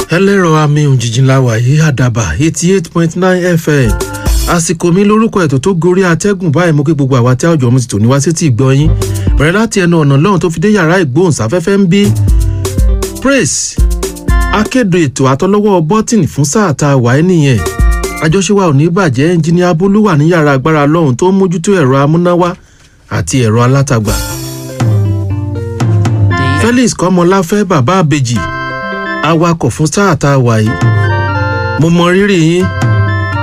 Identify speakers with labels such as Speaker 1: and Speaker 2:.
Speaker 1: ẹlẹ́rọ àmì òjijì la wà yìí àdàbà eighty eight point nine fm àsìkò mi lórúkọ ètò tó gorí atẹ́gùn báyìí mo kí gbogbo àwa tí àwùjọ mo ti tò ní wá sétí ìgbọ́ yín bẹ̀rẹ̀ láti ẹnu ọ̀nà lọ́hùn tó fi dé yàrá ìgbóhùnsáfẹ́fẹ́ ń bí praise akéde ètò àtọlọ́wọ́ bọ́tìnì fún sáà tá a wà ẹ́ nìyẹn àjọṣe wa ò ní bàjẹ́ ẹnjìníà bólú wà ní yàrá agbára lọ́hùn tó ń mójútó ẹ̀rọ amúnáwá àti ẹ̀rọ alátagbà felix kọ́mọláfẹ́ bàbá àbèjì awakọ̀ fún sáà tá a wà yìí mo mọ rírì yín